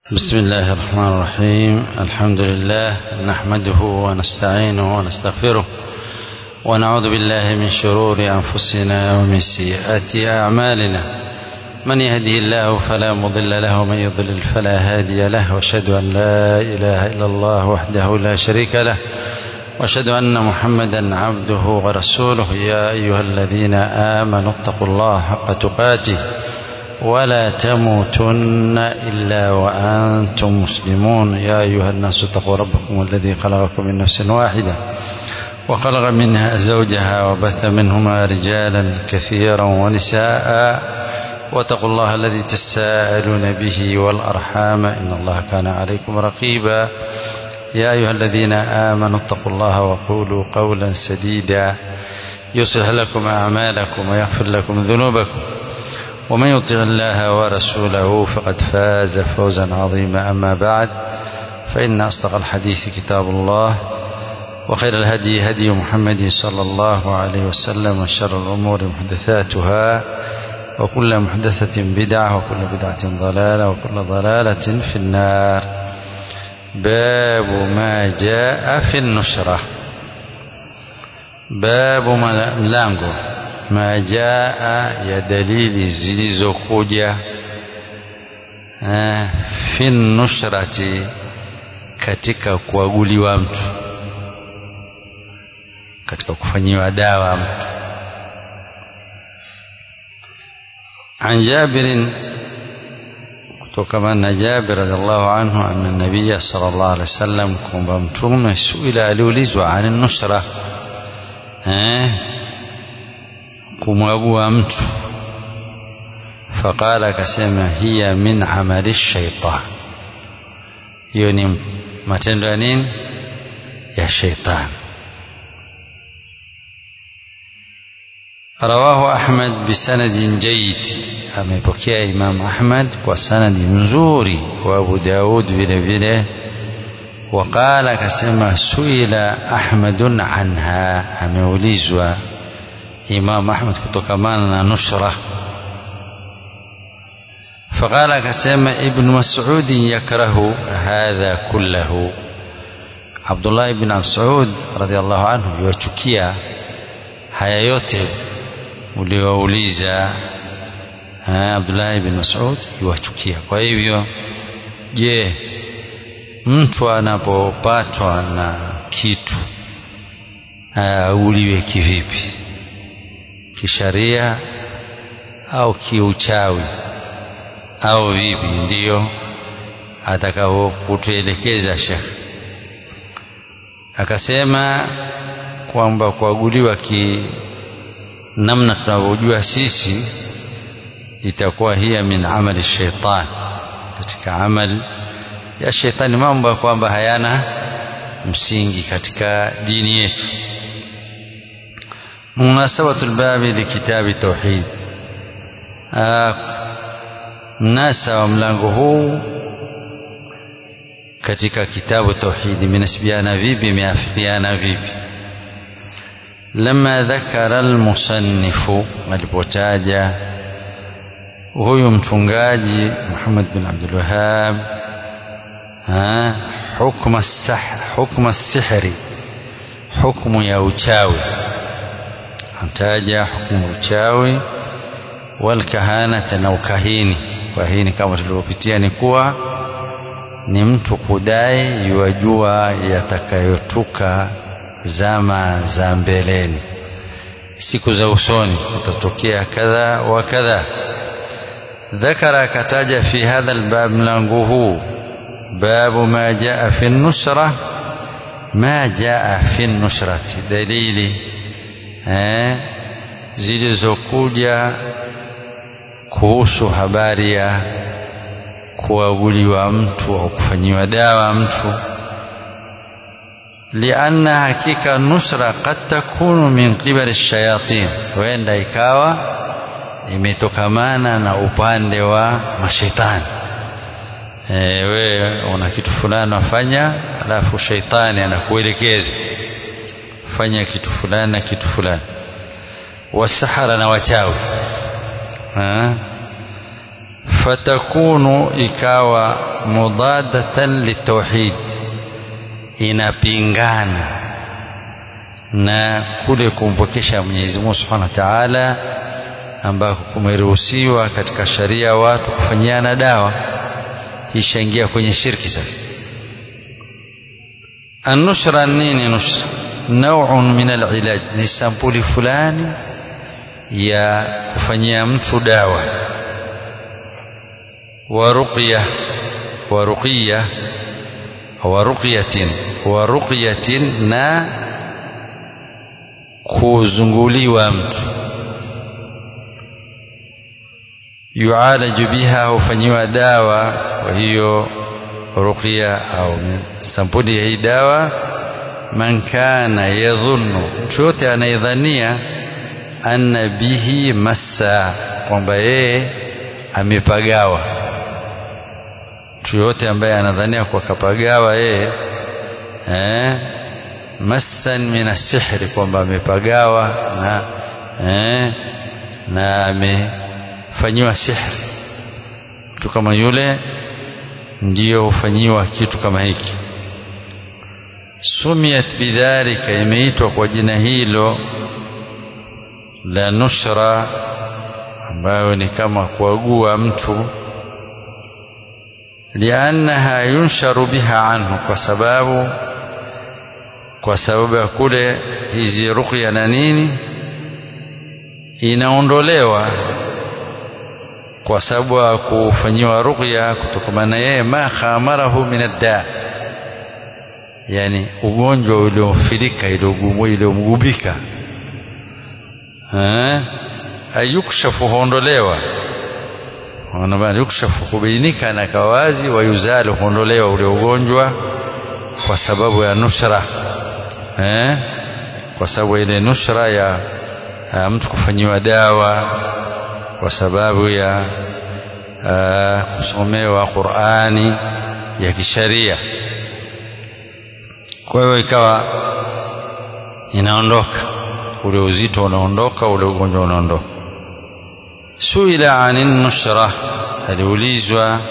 بسم الله الرحمن الرحيم الحمد لله نحمده ونستعينه ونستغفره ونعوذ بالله من شرور أنفسنا ومن سيئات أعمالنا من يهدي الله فلا مضل له ومن يضلل فلا هادي له واشهد أن لا إله إلا الله وحده لا شريك له واشهد أن محمدا عبده ورسوله يا أيها الذين آمنوا اتقوا الله حق تقاته ولا تموتن إلا وأنتم مسلمون يا أيها الناس اتقوا ربكم الذي خلقكم من نفس واحدة وخلق منها زوجها وبث منهما رجالا كثيرا ونساء واتقوا الله الذي تساءلون به والأرحام إن الله كان عليكم رقيبا يا أيها الذين آمنوا اتقوا الله وقولوا قولا سديدا يصلح لكم أعمالكم ويغفر لكم ذنوبكم ومن يطع الله ورسوله فقد فاز فوزا عظيما أما بعد فإن أصدق الحديث كتاب الله وخير الهدي هدي محمد صلى الله عليه وسلم وشر الأمور محدثاتها وكل محدثة بدعة وكل بدعة ضلالة وكل ضلالة في النار باب ما جاء في النشرة باب ملango ma jaa ya dalili zilizokuja fi nushrati katika kuaguliwa mtu katika kufanyiwa dawa mtu عن جابر kutokana na Jabir radhiallahu anhu anna nabiyya sallallahu alaihi wasallam kwamba mtume suila aliulizwa ani nusra eh kumwagua mtu faqala akasema hiya min amali shaitan hiyo ni matendo ya nini ya shaitan rawahu ahmad bisanadin jayyid amepokea imam ahmad kwa sanadi mzuri wa abu daud vile vile وقال akasema suila ahmadun anha ameulizwa Imam Ahmad kutokamana na nushra فقال akasema Ibn Mas'ud yakrahu hadha kullahu Abdullah ibn Mas'ud radhiallahu anhu yachukia haya yote uliowauliza Abdullah ibn Mas'ud yachukia kwa hivyo je mtu anapopatwa na kitu auliwe kivipi kisharia au kiuchawi au vipi ndiyo atakao kutuelekeza shekh akasema kwamba kuaguliwa ki namna tunavyojua sisi itakuwa hiya min amali shaitan katika amali ya shaitani mambo kwamba hayana msingi katika dini yetu مناسبة الباب لكتاب التوحيد mnasa wa mlango huu katika kitabu tauhidi imenasibiana vipi imeafikiana vipi lama dhakara almusannifu alipotaja huyu mtungaji Muhammad bin Abdul Wahhab hukma hukma sihri hukmu ya uchawi antaja hukumu uchawi walkahanata na ukahini ukahini kama tulivyopitia ni kuwa ni mtu kudai yuwajua yatakayotuka zama za mbeleni siku za usoni kutatokea kadha wa kadha ذكر كتاج في هذا الباب ملango باب ما جاء في النشرة ما جاء في النشرة دليل eh, zilizokuja kuhusu habari ya kuaguliwa mtu au kufanyiwa dawa mtu lianna hakika nusra kad takunu min qibali shayatin huenda ikawa imetokamana na upande wa mashaitani e, we una kitu fulani wafanya alafu shaitani anakuelekeza fanya kitu fulani na kitu fulani wasahara na wachawi fatakunu ikawa mudadatan litauhid inapingana na kule kumpokesha Mwenyezi Mungu Subhanahu wa Ta'ala ambako kumeruhusiwa katika sharia watu kufanyiana dawa ishaingia kwenye shirki sasa النشرة nini nushra نوع من العلاج ni sampuli fulani ya kufanyia mtu dawa ورقية ورقية ورقية ورقية na kuzunguliwa mtu yualaju biha hufanyiwa dawa kwa hiyo ruqya au sampuli ya hii dawa man kana yadhunnu mtu yote anayedhania anna bihi massa kwamba yeye amepagawa mtu yote ambaye anadhania kwa kapagawa yeye eh, massan min asihri kwamba amepagawa na eh, na amefanyiwa sihri mtu kama yule ndiyo hufanyiwa kitu kama hiki sumiyat bidhalika imeitwa kwa jina hilo la nushra ambayo ni kama kuagua mtu liannaha yunsharu biha anhu kwa sababu kwa sababu ya kule hizi ruqya na nini inaondolewa kwa sababu ya kufanyiwa ruqya kutokana na yeye ma khamarahu min adda yani ugonjwa uliofilika uliomgubika ayukshafu huondolewa yukshafu kubainika na kawazi wayuzalu huondolewa ule ugonjwa kwa sababu ya nushra eh? kwa sababu ile nushra ya, ya mtu kufanyiwa dawa kwa sababu ya uh, kusomewa Qur'ani ya kisharia kwa hiyo ikawa inaondoka ule uzito unaondoka ule ugonjwa unaondoka suila anin nushra aliulizwa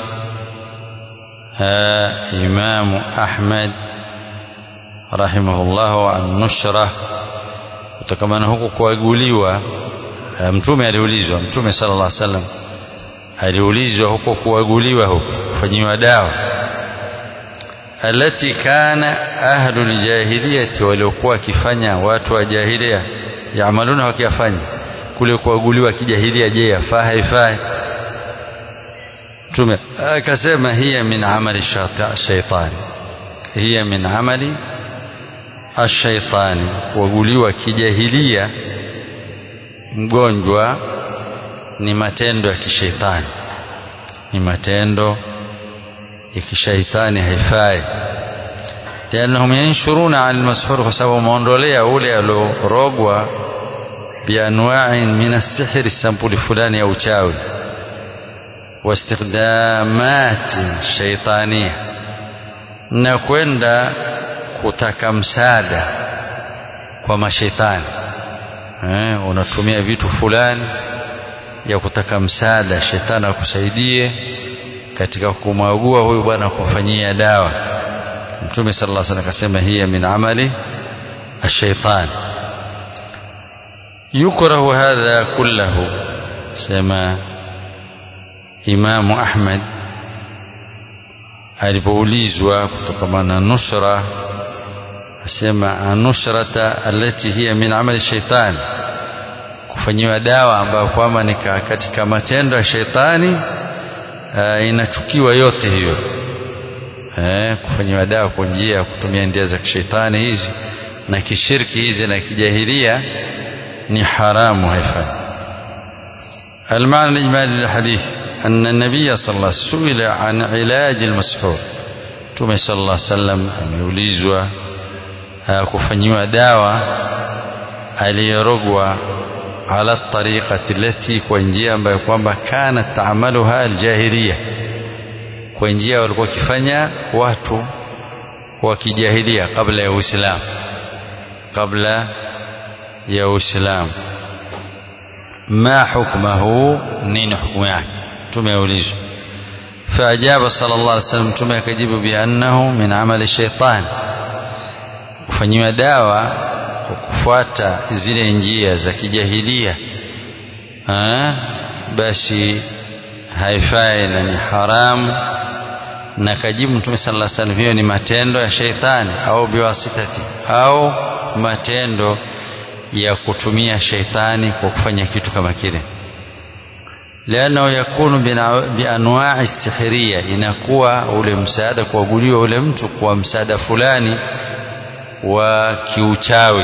imamu ahmad rahimahullah an nushra kutokamana huku kuaguliwa mtume aliulizwa mtume sallallahu alaihi wasallam aliulizwa huko kuaguliwa huko kufanyiwa dawa alati kana ahlu ljahiliyati waliokuwa wakifanya watu wa jahilia yaamaluna wakiyafanya kule kuaguliwa kijahilia je yafaa haifai mtume akasema hiya min amali shaitani hiya min amali ashaitani kuaguliwa kijahilia mgonjwa ni matendo ya kishaitani ni matendo ya kishaitani haifai liannahum yanshuruna an almashhur kwa sababu wameondolea ule aliorogwa bianwain min assihri sampuli fulani ya uchawi wastikdamati shaitania na kwenda kutaka msaada kwa mashaitani eh, unatumia vitu fulani ya kutaka msaada shetani akusaidie katika kumwagua huyu bwana kumfanyia dawa mtume sallallahu alaihi wasallam akasema hiya min amali الشيطان يكره هذا كله سما إمام أحمد alipoulizwa kutokana na nusra asema anushrata allati hiya min amali shaitan kufanyiwa dawa ambayo kwamba ni katika matendo ya shaitani uh, inachukiwa yote hiyo eh, kufanyiwa dawa kwa njia ya kutumia njia za kishaitani hizi na kishirki hizi na kijahilia ni haramu haifai المعنى الإجمالي للحديث أن النبي صلى الله عليه وسلم سئل عن علاج المسحور تومي صلى الله عليه وسلم ameulizwa kufanyiwa dawa aliyerogwa ala tariqati lati kwa njia ambayo kwamba kana taamaluha aljahiliya kwa njia walikuwa wakifanya watu wa kijahilia kabla ya Uislamu kabla ya Uislamu ma hukmahu nini hukumu yake mtume aulizwa faajaba sallallahu alaihi wasallam mtume akajibu biannahu min amali shaitan kufanyiwa dawa kwa kufuata zile njia za kijahilia basi haifai na ni haramu na kajibu mtume sallallahu alaihi wasallam hiyo ni matendo ya sheitani au biwasitati au matendo ya kutumia sheitani kwa kufanya kitu kama kile liannahu yakunu bianwai sihiria inakuwa ule msaada kuaguliwa ule mtu kwa msaada fulani wa kiuchawi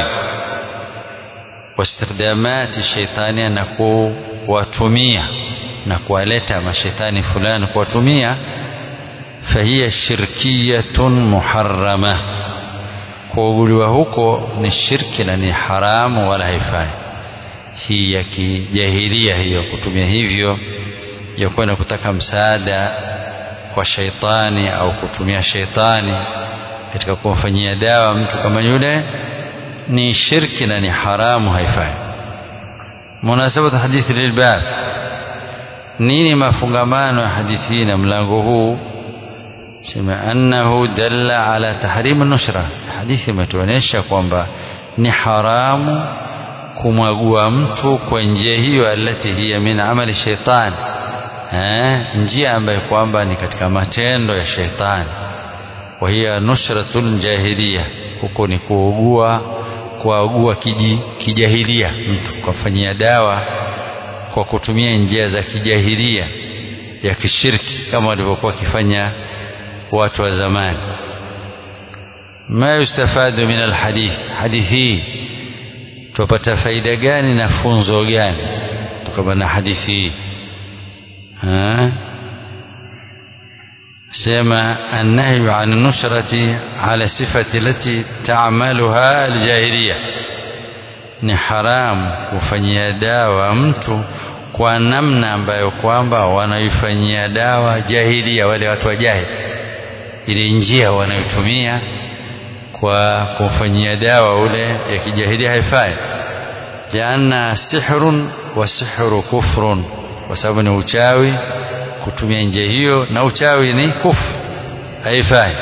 wastikdamati shaitania na kuwatumia na kuwaleta mashaitani fulani kuwatumia fahiya shirkiyatun muharrama kuaguliwa huko ni shirki na ni haramu wala haifai hii ya kijahilia hiyo kutumia hivyo ya kwenda kutaka msaada kwa shaitani au kutumia shaitani katika kumfanyia dawa mtu kama yule ni shirki na ni haramu haifai munasabatu hadithi lilbab nini mafungamano ya hadithi hii na mlango huu sema annahu dalla ala tahrim nushra hadithi imetuonyesha kwamba ni haramu kumwagua mtu kwa njia hiyo alati hiya min amali shaitan eh, njia ambayo kwamba ni katika matendo ya shaitani wa hiya nushratul jahiliya huko ni kuugua kuagua kiji, kijahilia mtu kumfanyia dawa kwa kutumia njia za kijahilia ya kishirki kama walivyokuwa wakifanya watu wa zamani ma yustafadu min alhadith hadithi hii tupata faida gani na funzo gani kutokana na hadithi hii سما النهي عن النشرة على الصفة التي تعملها الجاهلية ni haramu kufanyia dawa mtu kwa namna ambayo kwamba wanaifanyia dawa jahilia wale watu wa jahili ile njia wanayotumia kwa kumfanyia dawa ule ya kijahilia haifai lianna sihrun wa sihru kufrun kwa sababu ni uchawi kutumia njia hiyo na uchawi ni kufu haifai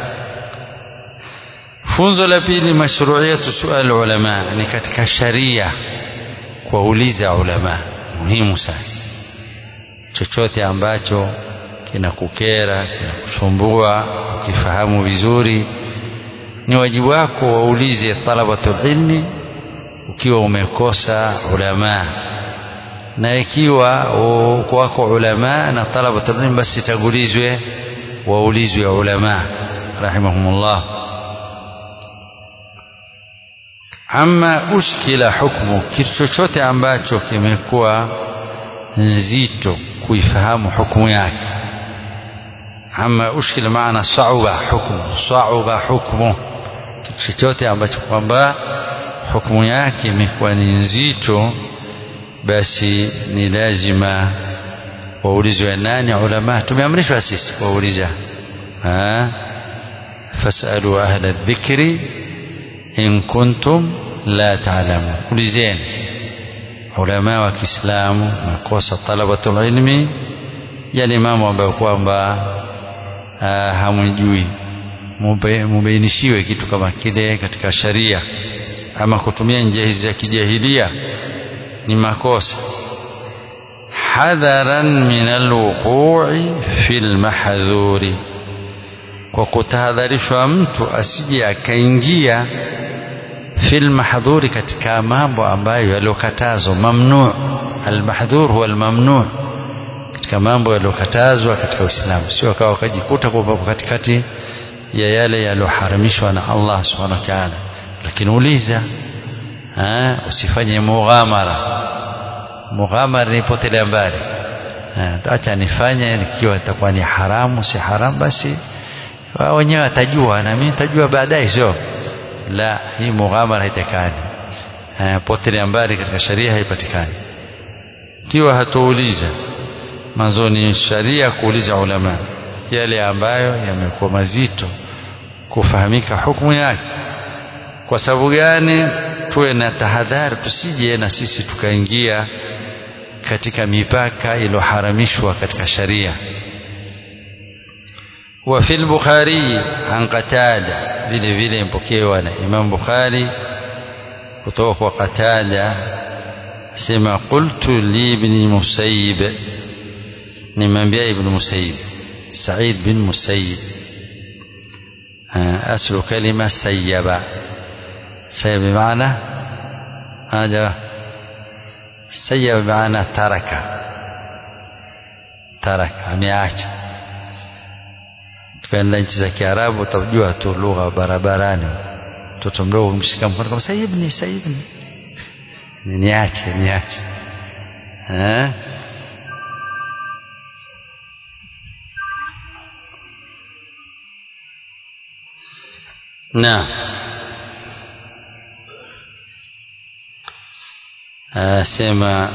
funzo la pili mashruiyatu sual ulama ni katika sharia kuwauliza ulama muhimu sana chochote ambacho kinakukera kinakusumbua ukifahamu vizuri ni wajibu wako waulize talabatul ilmi ukiwa umekosa ulama na ikiwa wako ulama na talabatul ilmi basi tangulizwe waulizwe ulama rahimahumullah ama ushkila hukmu kitu chochote ambacho kimekuwa nzito kuifahamu hukumu yake ama ushkila maana sauba hukmu sauba hukmu kitu chochote ambacho kwamba hukumu yake imekuwa ni nzito basi ni lazima waulizwe nani ulama tumeamrishwa sisi kuwauliza fasalu ahla dhikri in kuntum la taalamun ulizeni ulama wa Kiislamu makosa talabatul ilmi yale mambo ambayo kwamba hamjui mubainishiwe kitu kama kile katika sharia ama kutumia njia hizi za kijahilia ni makosa hadharan min alwuqu'i fil mahdhuri kwa kutahadharishwa mtu asije akaingia fil mahdhuri katika mambo ambayo yaliyokatazwa mamnu almahdhur huwa almamnu katika mambo yaliyokatazwa katika Uislamu sio akawa wakajikuta kwamba katikati ya yale yaliyoharamishwa na Allah subhanahu wa ta'ala lakini uliza ha, usifanye mughamara mughamara ni potelea mbali acha nifanye ikiwa itakuwa ni haramu si haramu basi wao wenyewe watajua na mimi nitajua baadaye sio la hii mughamara haitakani potelea mbali katika sharia haipatikani ikiwa hatuuliza mwanzo ni sharia kuuliza ulama yale ambayo yamekuwa mazito kufahamika hukumu yake kwa sababu gani tuwe na tahadhari tusije na sisi tukaingia katika mipaka iliyoharamishwa katika sharia وفي البخاري عن قتادة vile vile mpokewa na Imam Bukhari kutoka kwa Qatada sema qultu li ibn Musayyib nimwambia ibn Musayyib Sa'id bin Musayyib aslu kalima sayyaba sayyaba بمعنى هذا sayyaba بمعنى taraka taraka ameacha tukaenda nchi za Kiarabu utajua tu lugha barabarani mtoto mdogo mshika mkono kama sayibni sayibni niache niache eh na asema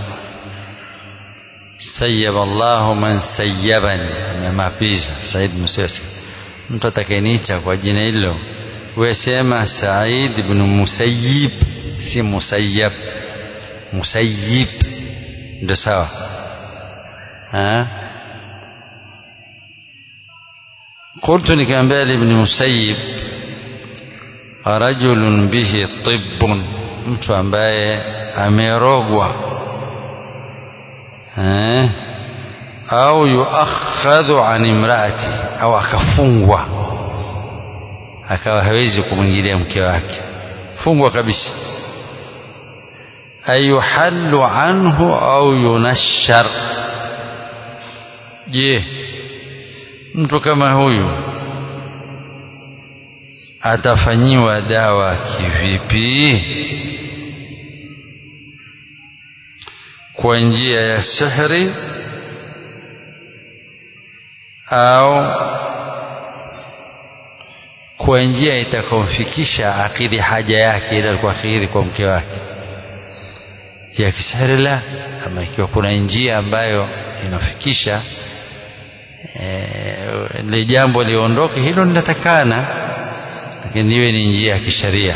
sayyaba Allahu man sayyabani amemapiza Said Musesi mtu atakayeniita kwa jina hilo wewe sema Said ibn Musayyib si Musayyab Musayyib ndio sawa قلت nikamwambia ibn Musayyib rajulun bihi tibbun mtu ambaye amerogwa eh au yuakhadhu an imraati au akafungwa akawa hawezi kumwingilia mke wake fungwa kabisa ayuhallu anhu au yunashar je mtu kama huyu atafanyiwa dawa kivipi kwa njia ya sihri au kwa njia itakaomfikisha akidhi haja yake ile alikuwa akidhi kwa mke wake ya kisihri la ama ikiwa kuna njia ambayo inafikisha ile jambo liondoke hilo linatakana lakini iwe ni njia ya kisharia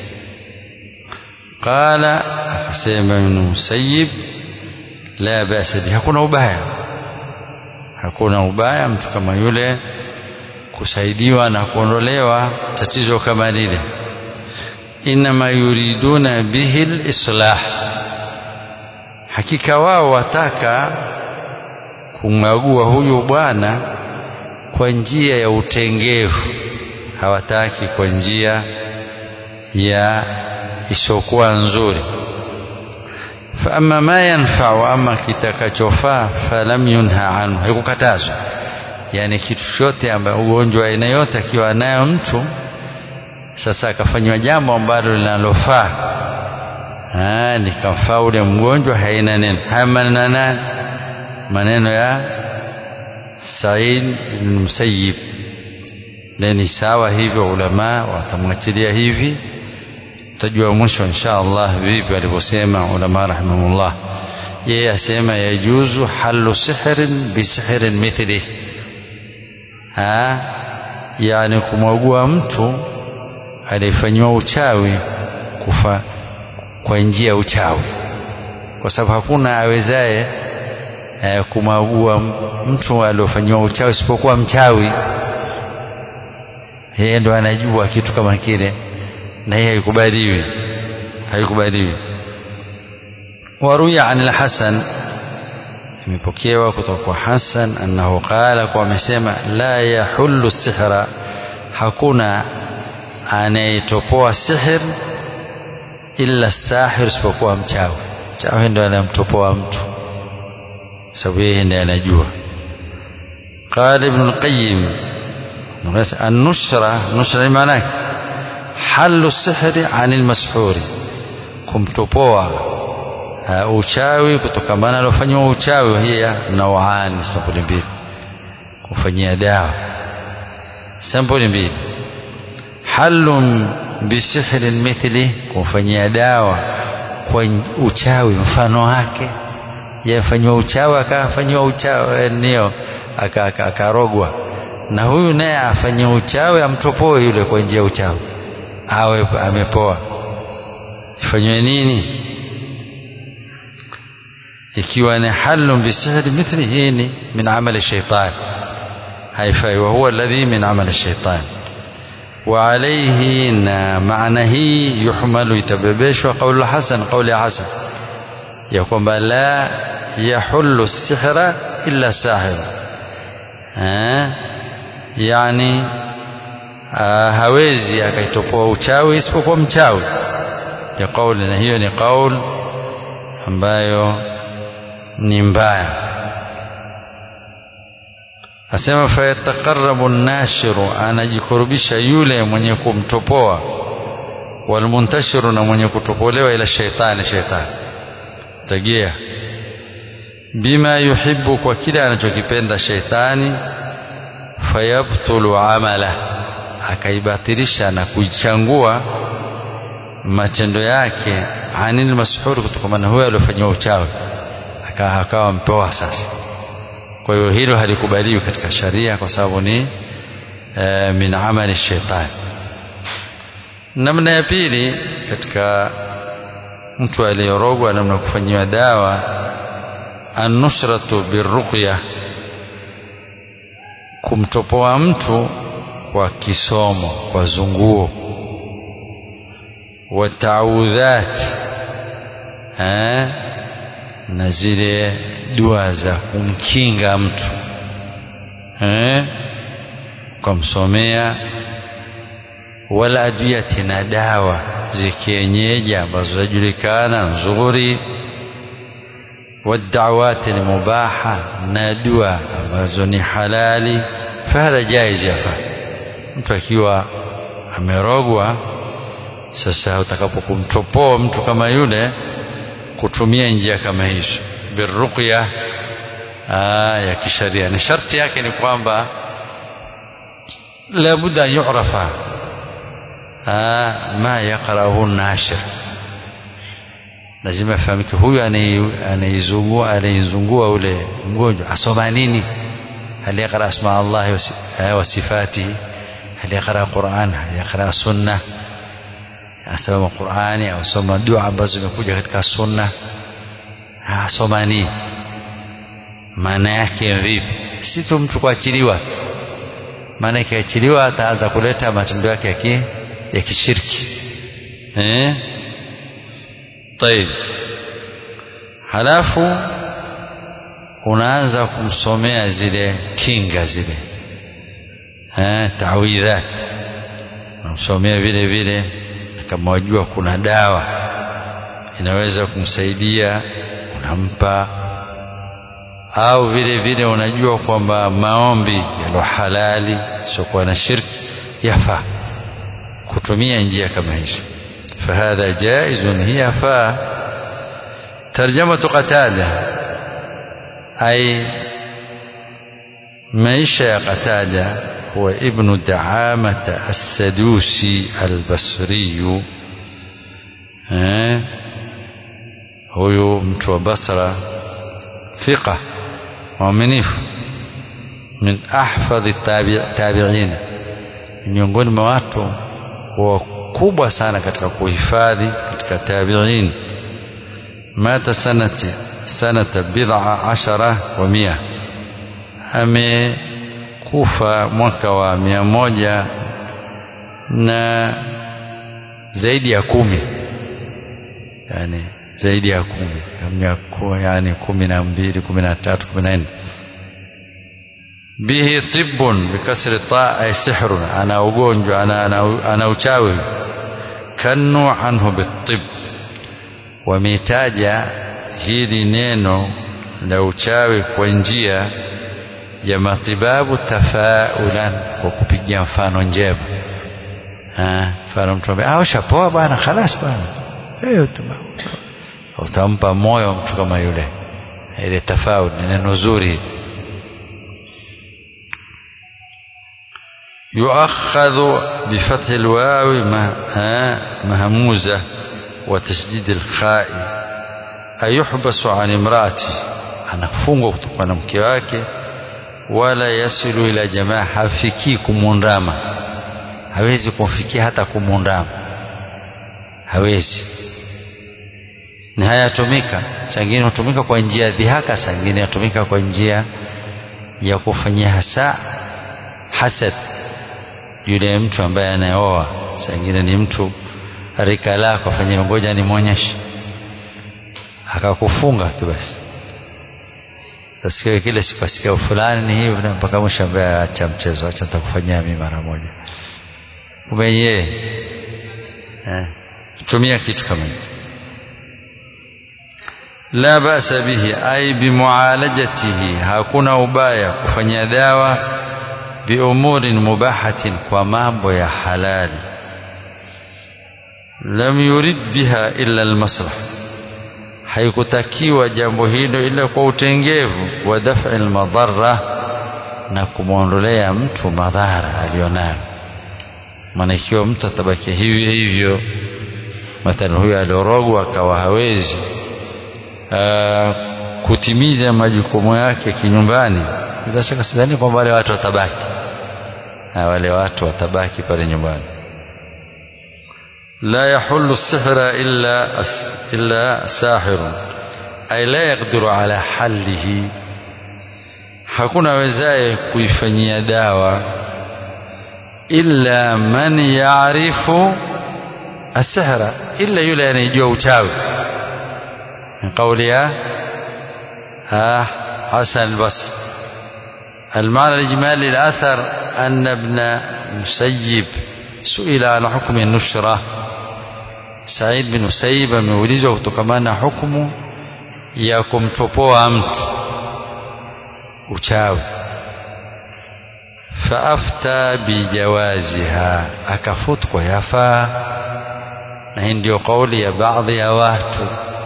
qala akasema ibn musayyib la basa bi hakuna ubaya hakuna ubaya mtu kama yule kusaidiwa na kuondolewa tatizo kama lile inma yuriduna bihi lislah hakika wao wataka kumwagua huyu bwana kwa njia ya utengevu hawataki kwa njia ya isiokuwa nzuri faama ma yanfau ama kitakachofaa falam yunha anhu haikukatazwa yani kitu chote ambayo ugonjwa aina yote akiwa nayo mtu sasa akafanywa jambo ambalo linalofaa likamfaa ule mgonjwa haina neno haya maneno nani maneno ya Said ibn Musayyib ni sawa hivyo ulama watamwachilia hivi tutajua mwisho insha Allah vipi alivyosema ulama rahimahullah yeye asema yajuzu halu sihrin bisihrin mithli ha yani kumwagua mtu aliyefanyiwa uchawi kufa kwa njia ya uchawi kwa sababu hakuna awezaye eh, kumwagua mtu aliofanyiwa uchawi isipokuwa mchawi yeye ndo anajua kitu kama kile na hii haikubaliwi haikubaliwi waruya an al-Hasan imepokewa kutoka kwa Hasan annahu qala kwa amesema la yahullu sihra hakuna anayetopoa sihir illa sahir isipokuwa mchawi mchawi ndo anamtopoa mtu sababu yeye ndiye anajua قال ابن القيم النشرة نشرة معناه حل السحر عن المسحور kumtopoa uh, uchawi kutokamana aliofanyiwa uchawi hiya nauani sampuli mbili kufanyia dawa sampuli mbili halun bisihrin mithli kumfanyia dawa kwa uchawi mfano wake yafanyiwa uchawi akafanyiwa uchawi nio akarogwa na huyu naye afanye uchawi amtopoe yule kwa njia ya uchawi awe amepoa ifanywe nini ikiwa ni halun bisihri mithli hii ni min amali shaitan haifai wa huwa alladhi min amali shaitan wa alayhi na maana hii yuhmalu itabebeshwa qaulu hasan qauli hasan ya kwamba la yahullu sihra illa sahir yani hawezi akaitopoa uchawi isipokuwa mchawi ya kauli na hiyo ni kauli ambayo ni mbaya asema fayataqarrabu nashiru anajikurubisha yule mwenye kumtopoa walmuntashiru na mwenye kutopolewa ila shaitani shaitani tagia bima yuhibbu kwa kile anachokipenda shaitani fayabtulu amala akaibatilisha na kuichangua matendo yake anil mashhur kutokana na huyo aliyofanyiwa uchawi akawa mpewa sasa kwa hiyo hilo halikubaliwi katika sharia kwa sababu ni e, min amali shaitani namna ya pili katika mtu aliyorogwa namna kufanyiwa dawa annusratu birruqya kumtopoa mtu kwa kisomo kwa zunguo wataudhat na zile dua za kumkinga mtu eh kumsomea wala adiyati na dawa zikienyeji ambazo zajulikana nzuri wadawati ni mubaha na dua ambazo ni halali fahadha jaiz yafa mtu akiwa amerogwa sasa utakapokumtopoa mtu kama yule kutumia njia kama hizo birruqya ya kisharia ni sharti yake ni kwamba labudda an yu'rafa ma yaqra'uhu nashir lazima afahamike huyu anaizungua anaizungua ule mgonjwa asoma nini hal yaqra asma Allah wa sifatihi hal yaqra Qur'an hal yaqra sunna asoma Qur'ani au soma dua ambazo zimekuja katika sunna asoma nini maana yake vipi si tu mtu kuachiliwa maana ikiachiliwa ataanza kuleta matendo yake ya ya kishirki eh طيب halafu unaanza kumsomea zile kinga zile eh tawidhat unamsomea vile vile kama wajua kuna dawa inaweza kumsaidia unampa au vile vile unajua kwamba maombi yalo halali siokuwa na shirki yafaa kutumia njia kama hizo fahadha jaizun hiya faa tarjamatu qatada ay maisha ya qatada huwa ibnu daamata assadusi albasriyu huyu mtu wa basra thiqa mwaminifu min ahfadhi tabiina miongoni mwa watu wakubwa sana katika kuhifadhi katika tabiin mata sanati sanata bid'a ashara wa mia amekufa mwaka wa mia moja na zaidi ya kumi yani zaidi ya kumi yani kumi na mbili kumi na tatu kumi na nne bihi tibbun bikasri ta ay sihrun ana ugonjwa ana, ana, ana uchawi kannu anhu bitib wametaja hili neno la uchawi kwa njia ya matibabu tafaulan kwa kupigia mfano njema mfano mtu ambaye ah ushapoa bwana khalas bwana hiyo tu utampa moyo mtu kama yule ile tafaul ni neno zuri يؤخذ بفتح الواو مهموزة وتشديد الخاء أيحبس عن امرأته anafungwa kutoka na mke wake wala yasilu ila jamaa hafikii kumundama hawezi kumfikia hata kumundama hawezi ni hayatumika sangine hutumika kwa njia ya dhihaka sangine hutumika kwa njia ya kufanyia hasa hasad yule mtu ambaye anayeoa sangine ni mtu rika lako afanyia ngoja nimwonyeshe akakufunga tu basi Sasikia kile sikasikia fulani ni hivi na mpaka mwisho ambaye acha mchezo acha nitakufanyia mimi mara moja. Kumbe yeye eh tumia kitu kama hicho. La basa bihi ay bimualajatihi hakuna ubaya kufanya dawa biumurin mubahatin kwa mambo ya halali lam yurid biha illa almaslah haikutakiwa jambo hilo ila kwa utengevu wa daf'i almadharra na kumwondolea mtu madhara alionayo maana ikiwa mtu atabaki hivyo hivyo mathalan huyo aliorogwa akawa hawezi aa, kutimiza majukumu yake kinyumbani bila shaka sidhani kwamba wale watu watabaki na wale watu watabaki pale nyumbani la yahullu sihra illa illa sahirun ay la yaqdiru ala hallihi hakuna wezaye kuifanyia dawa illa man yaarifu asihra illa yule anayejua uchawi من قولها ها حسن البصري المعنى الإجمالي للأثر أن ابن مسيب سئل عن حكم النشرة سعيد بن مسيب ameulizwa kutokamana hukumu ya kumtopoa mtu uchawi faafta bijawaziha akafutu kwa yafaa na hii ndio kauli ya baadhi ya watu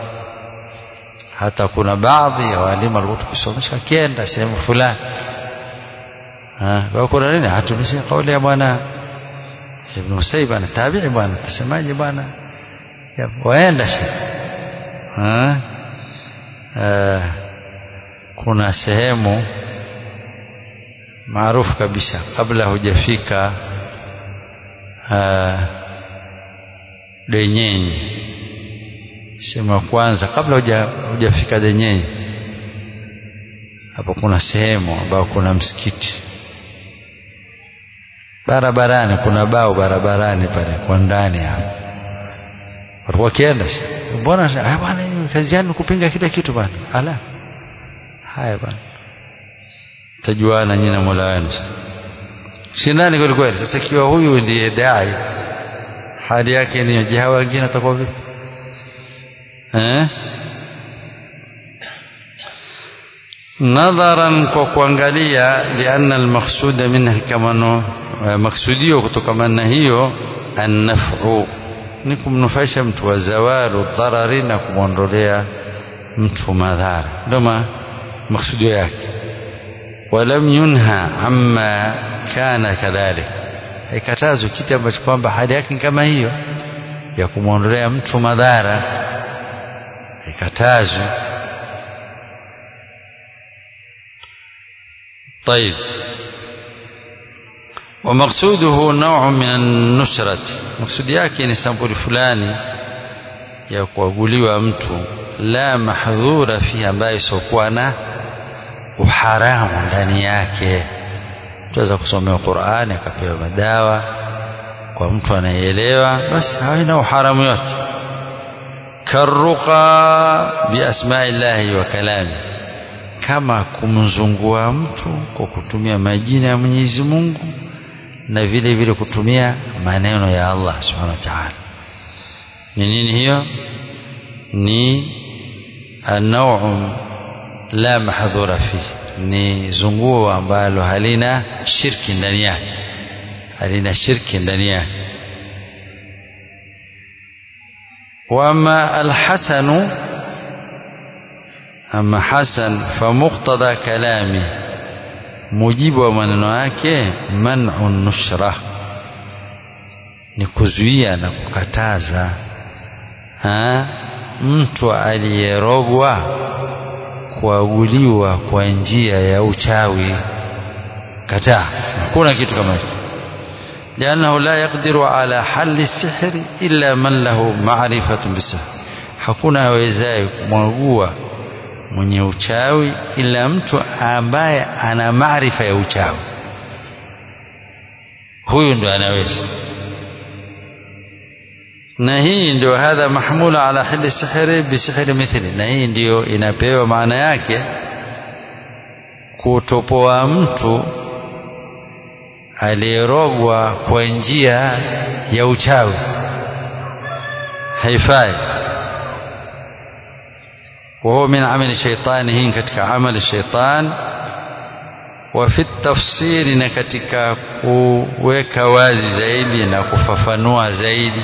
hata kuna baadhi ya walimu walikuwa tukisomesha kienda sehemu fulani kuna nini hatumisia kauli ya bwana Ibn Musayyib ana tabi'i bwana tasemaje bwana waenda shi kuna sehemu maarufu kabisa kabla hujafika Denyenyi sehemu ya kwanza kabla hujafika Denyenyi hapo kuna sehemu ambayo kuna msikiti barabarani kuna bao barabarani pale kwa ndani hapo walikuwa wakienda mbona bwana kazi yanu kupinga kila kitu bwana ala haya bwana tajuana nyinyi na Mola wenu shindani kweli kweli sasa ikiwa huyu ndiye dai hali yake ni je hawa wengine watakuwa vipi eh nadharan kwa kuangalia lianna almaqsuda minha kama maksudio kutokamana na hiyo annaf'u ni kumnufaisha mtu wa zawalu dharari na kumwondolea mtu madhara ndio maksudio yake walam yunha amma kana kadhalik haikatazwi kitu ambacho kwamba hali yake kama hiyo ya kumwondolea mtu madhara haikatazwi طيب ومقصوده نوع من النشرة مقصود yake ni sampuli fulani ya kuaguliwa mtu la mahdhura fi ambayo isokuwa na uharamu ndani yake tuweza kusomewa Qur'ani akapewa madawa kwa mtu anayeelewa basi haina uharamu yote karuqa biasma'illahi wa kalami kama kumzungua mtu kwa kutumia majina ya Mwenyezi Mungu na vile vile kutumia maneno ya Allah Subhanahu wa Ta'ala ni nini hiyo ni anau la mahdhura fihi ni zunguo ambalo halina shirki ndani yake halina shirki ndani yake wama alhasanu ama hasan famuqtada kalami mujibu wa maneno yake man'u nushra ni kuzuia na kukataza ha? mtu aliyerogwa kuaguliwa kwa njia ya uchawi kataa hakuna kitu kama hicho لأنه لا يقدر على حل السحر إلا من له معرفة بالسحر hakuna awezaye kumwagua mwenye uchawi ila mtu ambaye ana maarifa ya uchawi huyu ndo anaweza na hii ndio hadha mahmula ala hili sihiri bisihiri mithli na hii ndiyo inapewa maana yake kutopoa mtu aliyerogwa kwa njia ya uchawi haifai وهو من عمل الشيطان هين كتك عمل الشيطان وفي التفسير نكتك kuweka wazi zaidi na kufafanua zaidi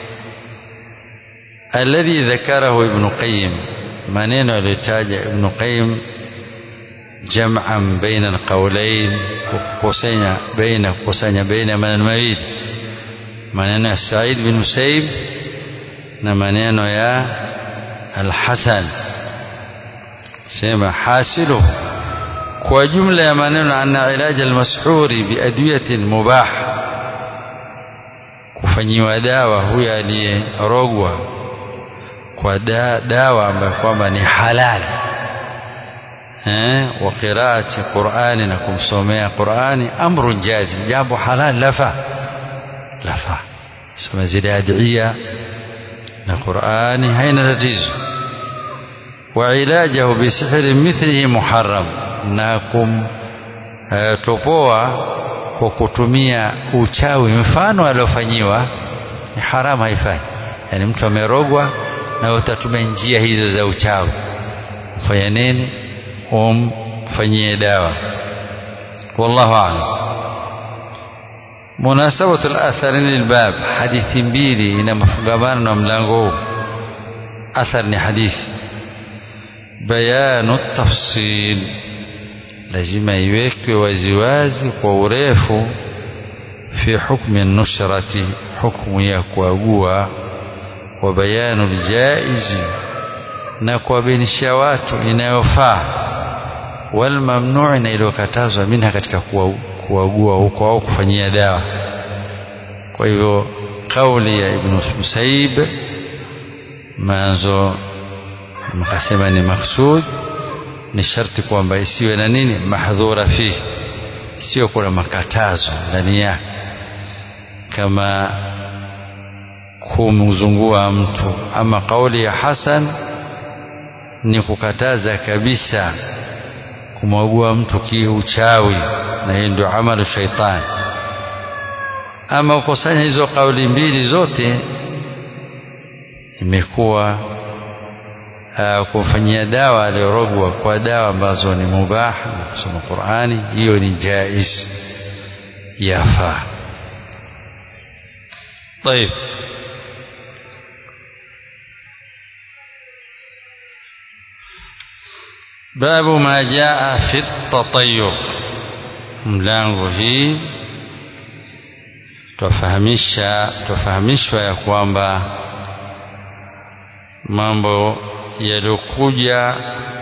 الذي ذكره ابن قيم maneno aliyotaja ibn qayyim jam'an baina alqawlain kukusanya baina kukusanya baina maneno mawili maneno ya Said bin Musaib na maneno ya Al-Hasan sema hasilu kwa jumla ya maneno anna ilaja almashhuri biadwiyatin mubah kufanyiwa dawa huyo aliyerogwa kwa da, dawa ambayo kwamba ni halali eh wa qiraati qur'ani na kumsomea qur'ani amrun jazim jambo halal lafa lafa soma zile adhiya na qur'ani haina tatizo wa ilajahu bisihri mithlihi muharram na kumtopoa kwa kutumia uchawi mfano aliofanyiwa ni haramu haifai yani mtu amerogwa na utatumia njia hizo za uchawi fanya nini umfanyie dawa wallahu a'lam munasabatu al-atharin lilbab hadithi mbili ina mafungamano na mlango huu athar ni hadithi bayanu tafsil lazima iwekwe waziwazi kwa urefu fi hukmi nushrati hukmu ya kuagua wa bayanu ljaizi na kuwabainisha watu inayofaa wal mamnuu na iliyokatazwa minha katika kuagua huko au kufanyia dawa kwa hivyo kauli ya ibn Musaib manzo mkasema ni maksud ni sharti kwamba isiwe na nini mahdhura fihi sio kuna makatazo ndani yake kama kumzungua mtu ama kauli ya Hasan ni kukataza kabisa kumwagua mtu kiuchawi na hiyo ndio amalu shaitani ama ukusanya hizo kauli mbili zote imekuwa uh, kumfanyia dawa aliyorogwa kwa dawa ambazo ni mubah na kusoma Qur'ani hiyo ni jaiz yafaa طيب باب ما جاء في التطير mlango hii twafahamisha twafahamishwa ya kwamba mambo yaliyokuja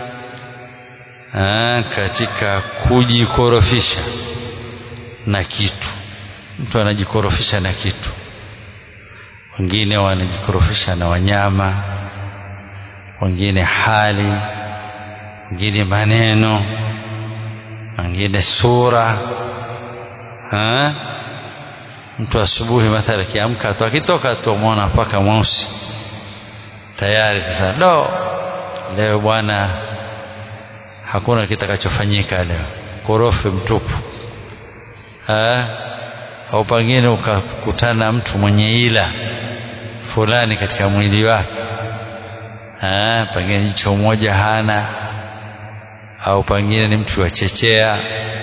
katika kujikorofisha na kitu mtu anajikorofisha na kitu wengine wanajikorofisha na wanyama wengine hali wengine maneno wengine sura ha? mtu asubuhi mathala akiamka tu akitoka tu amwona mpaka mweusi tayari sasa do leo bwana hakuna kitakachofanyika leo korofi mtupu ha? au pengine ukakutana mtu mwenye ila fulani katika mwili wake pengine jicho moja hana au pengine ni mtu wachechea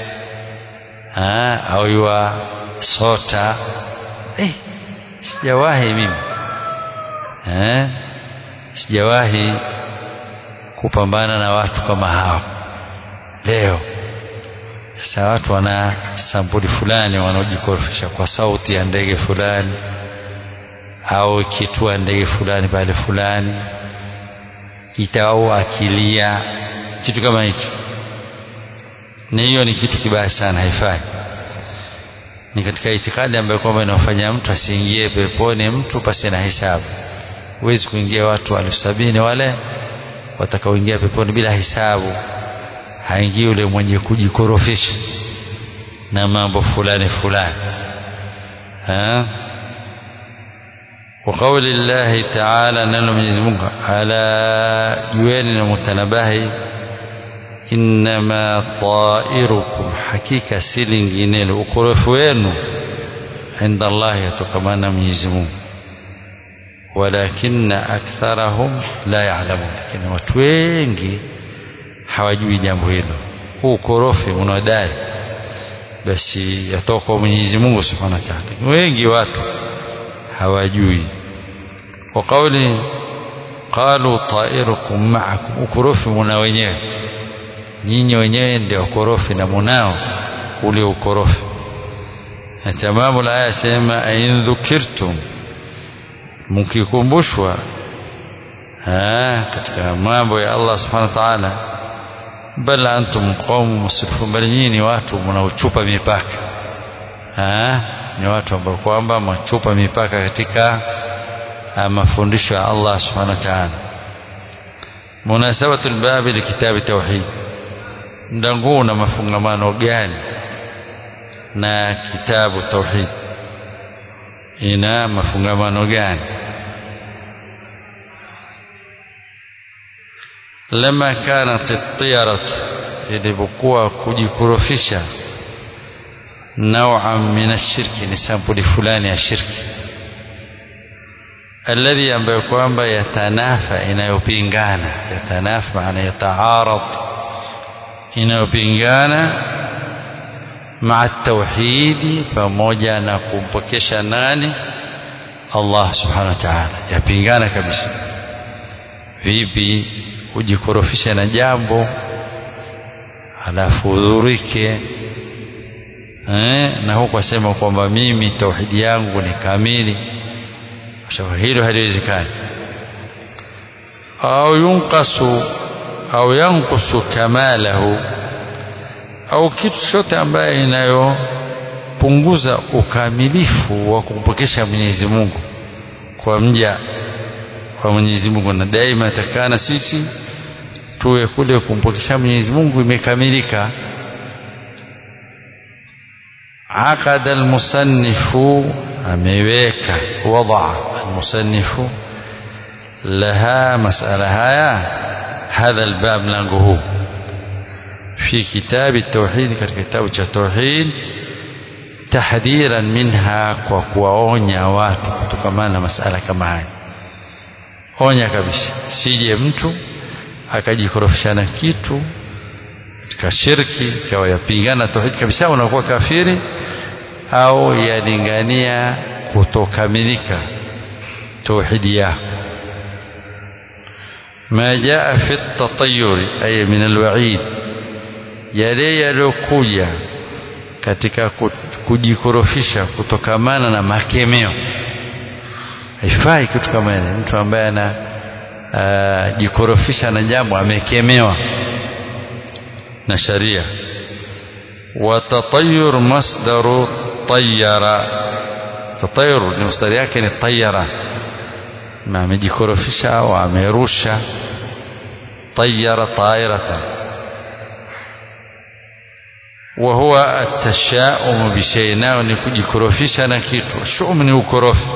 au yua sota eh, sijawahi mimi eh, sijawahi kupambana na watu kama hao leo sasa watu wana sampuli fulani wanaojikorofisha kwa sauti ya ndege fulani au kitua ndege fulani pale fulani itao akilia kitu kama hicho na hiyo ni kitu kibaya sana haifai ni katika itikadi ambayo kwamba inafanya mtu asiingie peponi mtu pasi na hisabu huwezi kuingia watu elfu sabini wale watakaoingia peponi bila hisabu haingii yule mwenye kujikorofisha na mambo fulani fulani ha وقول الله تعالى نلو Mwenyezi Mungu ala jueni na mutanabahi innama tairukum hakika si linginelo ukorofu wenu inda Allah yatokamana na Mwenyezi Mungu walakinna aktharahum la ya'lamun lakini watu wengi hawajui jambo hilo huu ukorofi unaodai basi yatoka kwa Mwenyezi Mungu Subhanahu wa Ta'ala wengi watu hawajui wa kauli qalu ta'irukum ma'akum ukorofi muna wenyewe nyinyi wenyewe ndio ukorofi na munao ule ukorofi na tamamu la aya sema ain dhukirtum mkikumbushwa katika mambo ya Allah subhanahu wa ta'ala bal antum qaumun musrifun bali nyinyi ni watu mnaochupa mipaka ni watu ambao kwamba machupa mipaka katika mafundisho ya Allah subhanahu wa ta'ala munasabatu albabi likitabi tauhid ndangu na mafungamano gani na kitabu tauhid ina mafungamano gani lama kanat at-tiyarat ilipokuwa kujikurufisha نوعا من الشرك ni sampuli fulani ya shirki alladhi ambayo kwamba yatanafa inayopingana yatanafa maana yataarad inayopingana maa tauhidi pamoja na kumpokesha nani Allah subhanahu wa ta'ala yapingana kabisa vipi ujikorofisha na jambo halafu udhurike eh, na huku asema kwamba mimi tauhidi yangu ni kamili kwa hilo haliwezekani au yunqasu au yankusu kamalahu au kitu chochote ambaye inayopunguza ukamilifu wa kumpokesha Mwenyezi Mungu kwa mja kwa Mwenyezi Mungu na daima takana sisi tuwe kule kumpokesha Mwenyezi Mungu imekamilika عقد المصنف أميويك وضع المصنف لها مسألة هيا هذا الباب لنقه في كتاب التوحيد كتاب التوحيد تحذيرا منها وكواonya watu kutokana na masala kama haya onya kabisa sije mtu akajikorofisha na kitu katika shirki ikawa yapingana tauhid kabisa unakuwa kafiri au yalingania kutokamilika tauhidi yako ما جاء في التطير أي من الوعيد yale yaliyokuja katika kujikorofisha kutokamana na makemeo haifai kitu kama ile mtu ambaye ana uh, jikorofisha na jambo amekemewa na sharia watatayur masdaru tayara tatayur ni masdari yake ni tayara na amejikorofisha au amerusha tayara tairatan وهو التشاؤم بشيء nao ni kujikorofisha na kitu shum ni ukorofi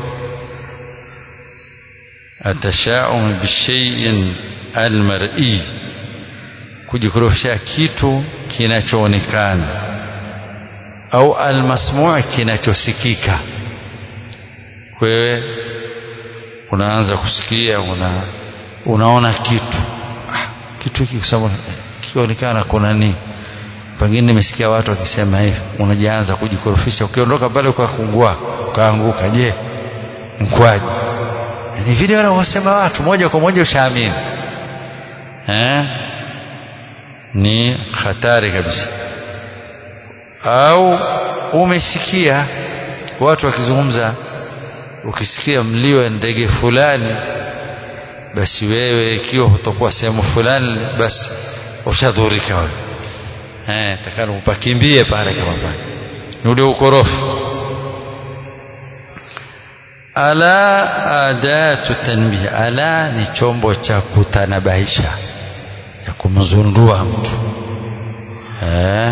التشاؤم بشيء المرئي kujikorofisha kitu kinachoonekana au almasmuu kinachosikika wewe unaanza kusikia una, unaona kitu ah, kitu hiki kusema kionekana kuna nini pengine nimesikia watu wakisema hivi unajianza kujikorofisha ukiondoka pale ukakungua ukaanguka je mkwaji ni vile wanavyosema watu moja kwa moja ushaamini eh? ni hatari kabisa au umesikia watu wakizungumza ukisikia mlio wa ndege fulani basi wewe ikiwa utakuwa sehemu fulani basi ushadhurika wewe eh takana upakimbie pale kama pale ni ule ukorofi ala adatu tanbih ala ni chombo cha kutanabahisha ya kumzundua mtu eh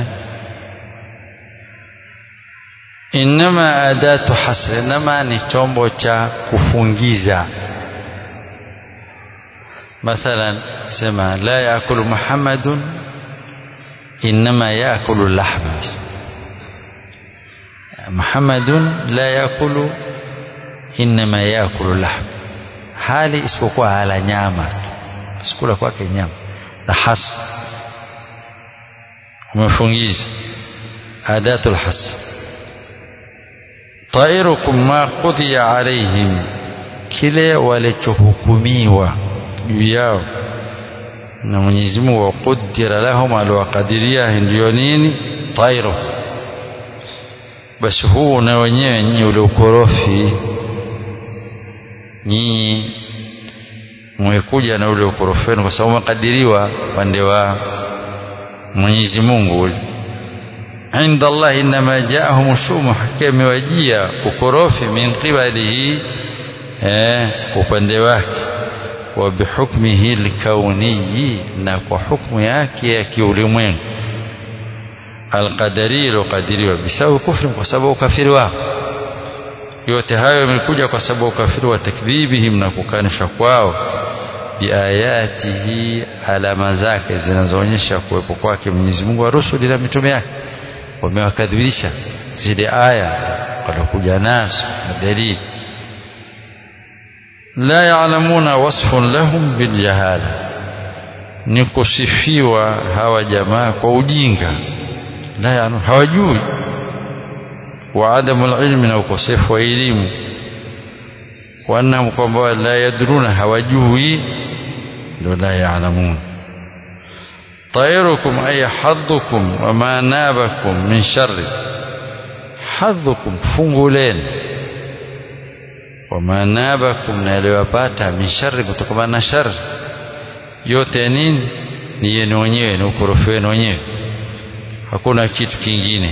inama adatu hasr inama ni chombo cha kufungiza mathalan sema la yaakulu muhammadun inama yaakulu lahma muhammadun la yaakulu inama yaakulu lahm hali isipokuwa hala nyama tu sikula kwake nyama na has umefungiza adatul has tairukum ma qudhiya alaihim kile walichohukumiwa juu yao na Mwenyezi Mungu waqudira lahum aliwakadiria ndio nini tairu basi huu na wenyewe nyinyi ule ukorofi nyinyi mmekuja na ule ukorofi wenu kwa sababu makadiriwa pande wa Mwenyezi Mungu inda Allah inma jaahum shumu hakika imewajia ukorofi min qibalihi eh upande wake wa bihukmihi alkauniyi na kwa hukmu yake ya kiulimwengu alqadari ilokadiriwa bisababu kufri kwa sababu ukafiri wao yote hayo yamekuja kwa sababu ukafiri wa takdhibihim na kukanisha kwao biayatihi alama zake zinazoonyesha kuwepo kwake Mwenyezi Mungu wa rusuli na mitume yake wamewakadhibisha zile aya walokuja nazo na dalili la ya'lamuna wasfun lahum biljahala ni kusifiwa hawa jamaa kwa ujinga la ya'lamu hawajui wa adamu ilmi na ukosefu wa elimu wa annahum kwamba la yadruna hawajui ndo la ya'lamun طيركم أي حظكم وما نابكم من شر حظكم فنغولين وما نابكم ناليوapata min shari kutokana na shari yote nini ni yenu wenyewe ni ukorofi wenu wenyewe hakuna kitu kingine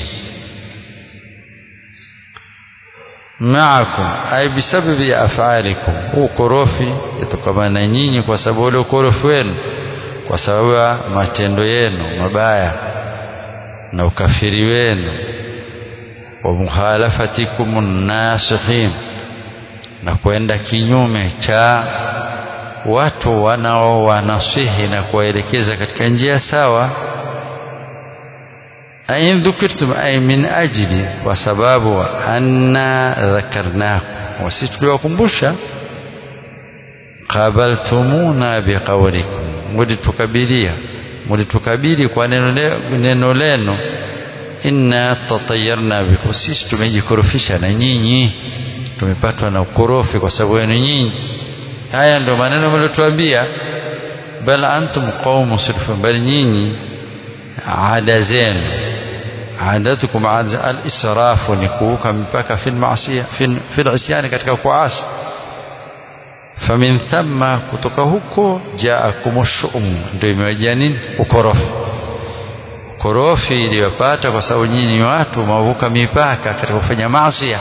maakum ay bisababi af'alikum ukorofi yatokana na nyinyi kwa sababu ule ukorofi wenu kwa sababu ya matendo yenu mabaya na ukafiri wenu wa mukhalafatikum nasihin na kwenda kinyume cha watu wanao wanasihi na kuwaelekeza katika njia sawa ain dhukirtum ay min ajli kwa sababu anna dhakarnakum wasi tuliwakumbusha qabaltumuna biqawlikum mlitukabilia mlitukabili kwa neno neno leno inna tatayarna bikum sisi tumejikorofisha na nyinyi tumepatwa na ukorofi kwa sababu yenu nyinyi haya ndio maneno mliotuambia bal antum qaumun musrifun bal nyinyi ada zenu adatukum al-israfu ni kuvuka mipaka fi al-ma'siyah fi al-isyani katika kuasi famin thamma kutoka huko jaakum shum ndio imewajia nini ukorofi ukorofi iliyopata kwa sababu nyinyi watu mavuka mipaka katika kufanya maasi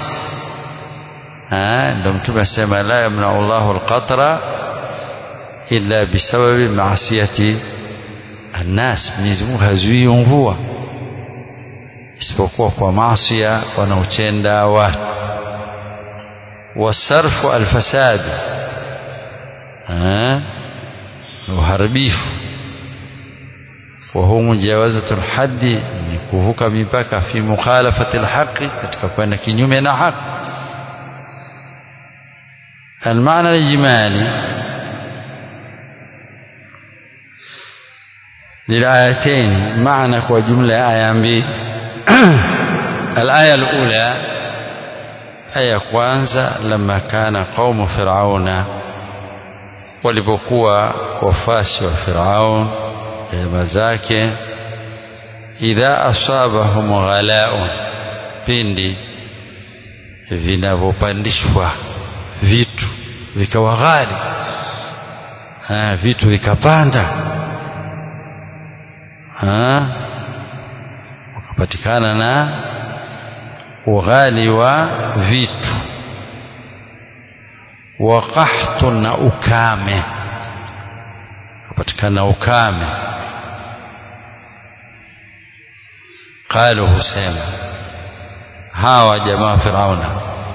ndio mtume asema la yamna'u Allahu al-qatra illa bisababi maasiyati annas Mwenyezi Mungu hazuii mvua isipokuwa kwa maasi wanaotenda watu wasarfu alfasadi uharibifu وهو مجاوزة الحد ni kuvuka mipaka fi mukhalafati alhaqi katika kwenda kinyume na haki المعنى الإجمالي للآيتين معنى وجملة آية mbili الآية الأولى آية kwanza لما كان قوم فرعون walipokuwa wafasi wa Firaun jamaa zake idha asabahum ghalaun pindi vinavyopandishwa vitu vikawa ghali ha, vitu vikapanda wakapatikana na ughali wa vitu wa qahtun na ukame kupatikana ukame qalu husema hawa jamaa firauna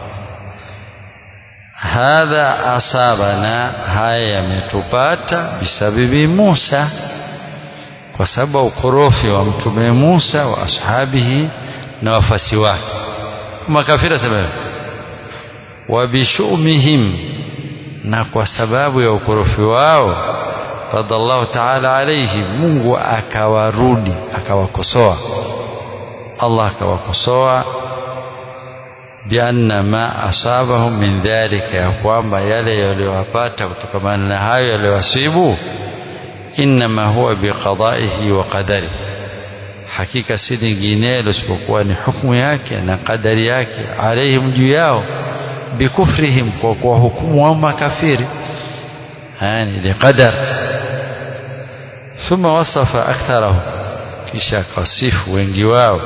hadha asabana haya yametupata bisababi Musa kwa sababu ukorofi wa mtume Musa wa ashabihi na wafasi wake makafira sababu wa bishumihim na kwa sababu ya ukorofi wao radallahu ta'ala alayhi Mungu akawarudi akawakosoa Allah akawakosoa bianna ma asabahum min dhalika ya kwamba yale yaliyowapata kutokamana na hayo yaliyowasibu inma huwa biqadaihi wa qadarihi hakika si linginelo isipokuwa ni hukumu yake na qadari yake alaihim juu yao bikufrihim kwa kuwa hukumu wa makafiri yani liqadar thumma wasafa aktharahum kisha kasifu wengi wao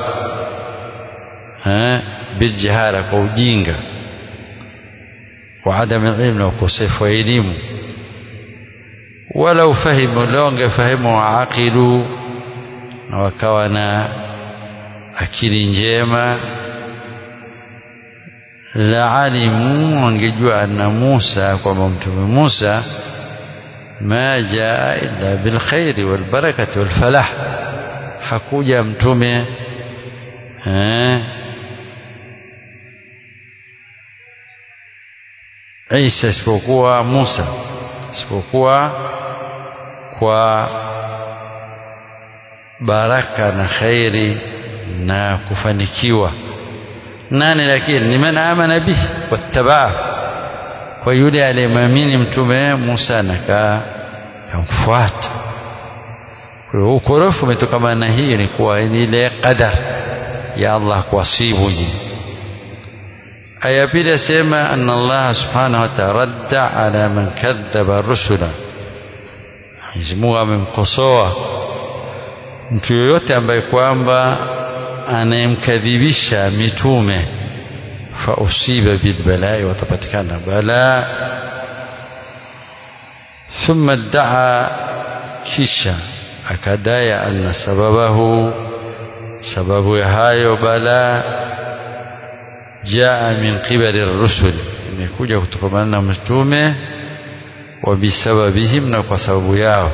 biljihara kwa ujinga wa adam ilmu na ukosefu wa elimu walau fahimu leo wangefahimu waaqilu na wakawa na akili njema la alimu wangejua anna Musa kwamba mtume Musa ma jaa illa bilkhairi walbarakati walfalah hakuja mtume eh, Isa isipokuwa Musa isipokuwa kwa baraka na khairi na kufanikiwa nani lakini ni man amana bihi wattabaa kwa yule aliyemwamini mtume Musa na kamfuata kwa hiyo ukorofu umetokana na hii ni kuwa ni ile qadar ya Allah kuwasibu nyinyi aya pili asema anna Allah subhanahu wa ta'ala radda ala man kadhaba rusula Mwenyezi Mungu amemkosoa mtu yoyote ambaye kwamba anayemkadhibisha mitume fa usiba bilbalai watapatikana bala thumma daa kisha akadaya anna sababahu sababu ya hayo bala jaa min qibali rusul imekuja kutokana na mitume wa bisababihim na kwa sababu yao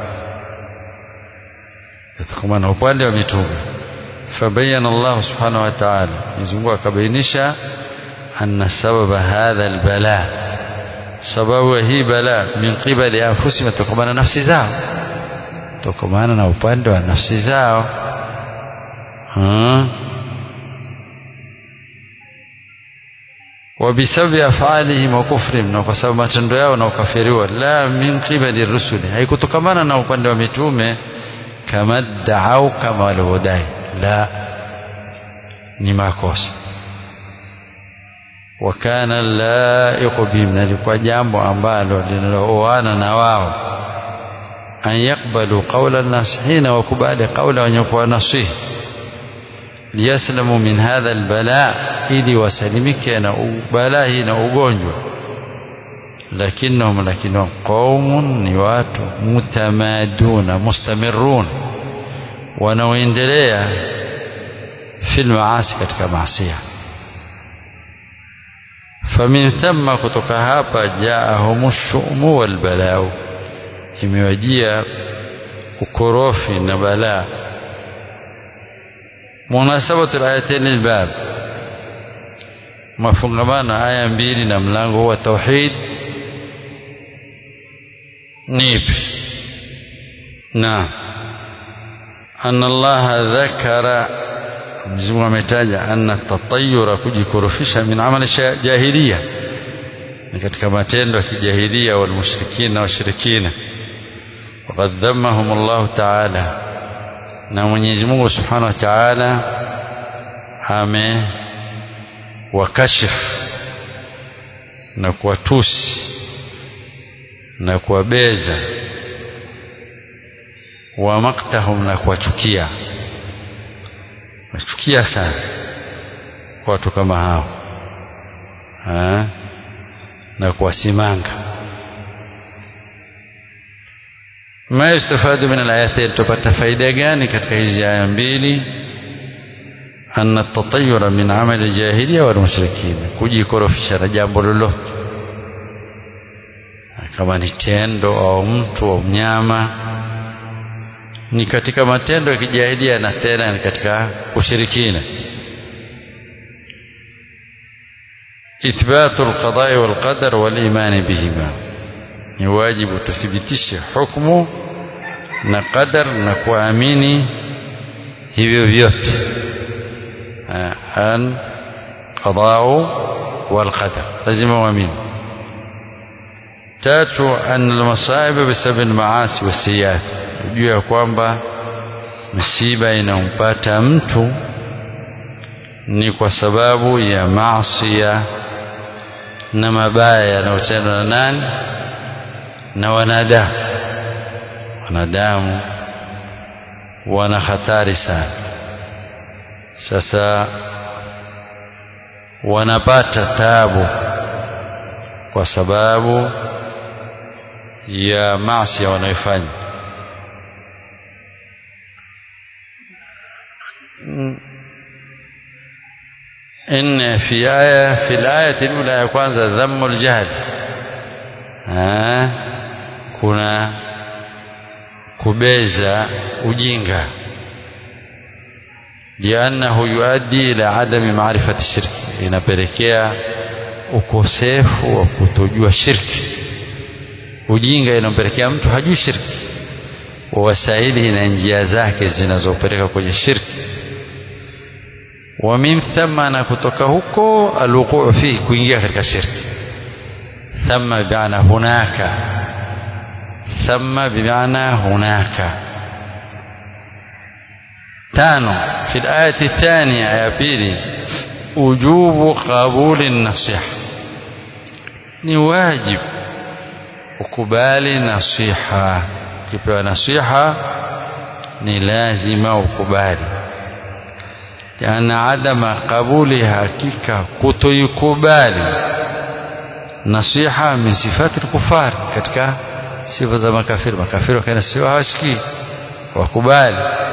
kutokana na upande wa mitume fabayana Allah subhanahu wa ta'ala Mwenyezi Mungu akabainisha anna sababa hadha albala sababu hii bala min qibali anfusihim kutokana na nafsi zao kutokana na upande wa nafsi zao وبسبب أفعالهم وكفرهم na kwa sababu matendo yao na ukafiriwa la min qibali rusuli haikutokamana na upande wa mitume kama daau kama walivyodai la ni makosa wakana laiqu bihim na likuwa jambo ambalo linalooana na wao an yakbalu qaula nasihina wakubali qaula wenye kuwa nasihi liyaslamu min hadha albala ili wasalimike na balaa hii na ugonjwa lakinnahum lakinnahum qaumun ni watu mutamaduna mustamirun wanaoendelea fi lmaasi katika maasia famin thumma kutoka hapa jaahum shumu walbalau imewajia ukorofi na balaa munasabatu alayatain albab mafungamano aya mbili na mlango wa tauhid nipi na anna allaha dhakara Mwenyezi Mungu ametaja anna tatayura kujikorofisha min amali jahiliya ni katika matendo ya kijahilia walmushrikina na washirikina waqad dhammahum Allah ta'ala na Mwenyezi Mungu Subhanahu wa Ta'ala ame wakashifu na kuwatusi na kuwabeza wa maktahum na kuwachukia nachukia sana watu kama hao ha? na kuwasimanga ma yustafadu min alayatain tupata faida gani katika hizi aya mbili anna tatayura min amali jahiliya wal mushrikina kujikorofisha na jambo lolote kama ni tendo au mtu au mnyama ni katika matendo ya kijahilia na tena ni katika ushirikina ithbatu alqada'i walqadar waliman bihima ni wajibu tuthibitishe hukumu na qadar na kuamini hivyo vyote an qada'u walqadar lazima uamini tatu an almasaiba bisabab almaasi wasiyat juu ya kwamba misiba inampata mtu ni kwa sababu ya maasiya na mabaya yanayotendwa na nani na wanadamu wanadamu wana hatari sana sasa wanapata tabu kwa sababu ya maasi wanayofanya إن في آية في الآية الأولى ya kwanza ذم الجهل kuna kubeza ujinga liannahu yuaddi ila adami maarifati shirki inapelekea ukosefu wa kutojua shirki ujinga inampelekea mtu hajui shirki wa wasaili na njia zake zinazopeleka kwenye shirki wa min thumma na kutoka huko alwuquu fihi kuingia katika shirki thumma bimaana hunaka thumma bimaana hunaka tano fi alayati thaniya ya pili ujubu qabuli nasiha ni wajibu ukubali nasiha ukipewa nasiha ni lazima ukubali yana adama qabuli hakika kutoikubali nasiha min sifati kufar katika sifa za makafiri makafiri wakana siwa hawasikii wakubali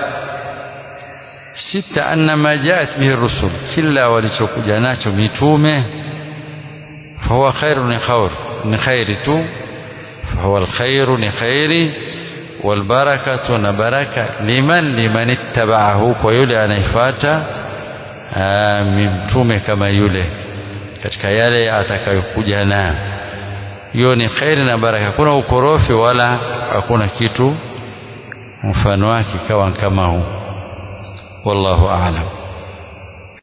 sita anna ma jaat bihi rusul kila walichokuja nacho mitume fahuwa khairu ni khair ni khairi tu fahuwa alkhairu ni khairi والبركة نبركة لمن لمن اتبعه ويولي anaifuata mtume kama yule katika yale atakayokuja nayo hiyo ni khairi na baraka hakuna ukorofi wala hakuna kitu mfano wake kawa kama huu wallahu a'lam